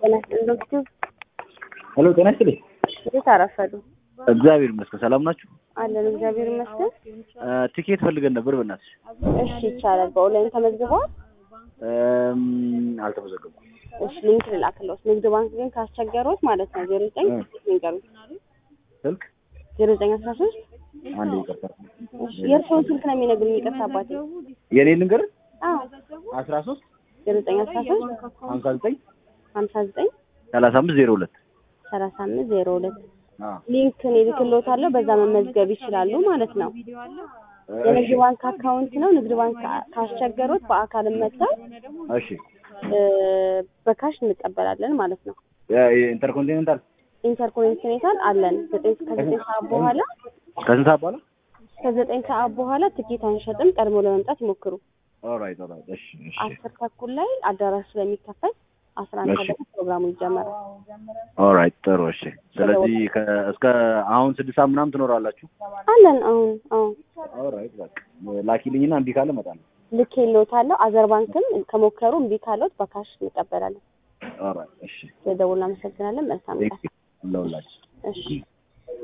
ጤና ይስጥልኝ ዶክተር ሄሎ ጤና ይስጥልኝ። እንዴት አረፈዱ? እግዚአብሔር ይመስገን። ሰላም ናችሁ? አለን እግዚአብሔር ይመስገን። ቲኬት ፈልገን ነበር በእናትሽ። እሺ ይቻላል። በኦንላይን ተመዝግበዋል? እም፣ አልተመዘገብኩም። እሺ ሊንክ ልላክልዎት። ንግድ ባንክ ግን ካስቸገሮት ማለት ነው ዜሮ ዘጠኝ ንገሩኝ ስልክ ዜሮ ዘጠኝ አስራ ሶስት አንድ ይቅርታ፣ እሺ የእርስዎን ስልክ ነው የሚነግሩኝ። ይቅርታ አባቴ። የኔ ልንገር አዎ አስራ ሶስት ዜሮ ዘጠኝ አስራ ሶስት ሀምሳ ዘጠኝ ሀምሳ ዘጠኝ ሰላሳ አምስት ዜሮ ሁለት ሰላሳ አምስት ዜሮ ሁለት ሊንክ እኔ እልክልዎታለሁ። በዛ መመዝገብ ይችላሉ ማለት ነው። የንግድ ባንክ አካውንት ነው። ንግድ ባንክ ካስቸገሮት በአካልም መጥተው እሺ እ፣ በካሽ እንቀበላለን ማለት ነው። ኢንተርኮንቲኔንታል ኢንተርኮኔክሽኔታል አለን ዘጠኝ ከዘጠኝ ሰዓት በኋላ ከስንት ሰዓት በኋላ? ከዘጠኝ ሰዓት በኋላ ትኬት አንሸጥም። ቀድሞ ለመምጣት ይሞክሩ። ኦልራይት ኦልራይት። እሺ እሺ አስር ተኩል ላይ አዳራሽ ስለሚከፈት አስራ አንድ እሺ። ሰዓት ፕሮግራሙ ይጀመራል። ኦልራይት ጥሩ እሺ። ስለዚህ ከ- እስከ አሁን ስድስት ሰዓት ምናምን ትኖራላችሁ? አለን አሁን አሁን ኦልራይት በቃ ላኪልኝና እምቢ ካለ እመጣለሁ። ልክ የለዎታለሁ። አዘር ባንክም ከሞከሩ እምቢ ካለዎት በካሽ እንቀበላለን። ኦልራይት እሺ። ስለደውል እናመሰግናለን። መልካም ቀን። ለሁላችሁ እሺ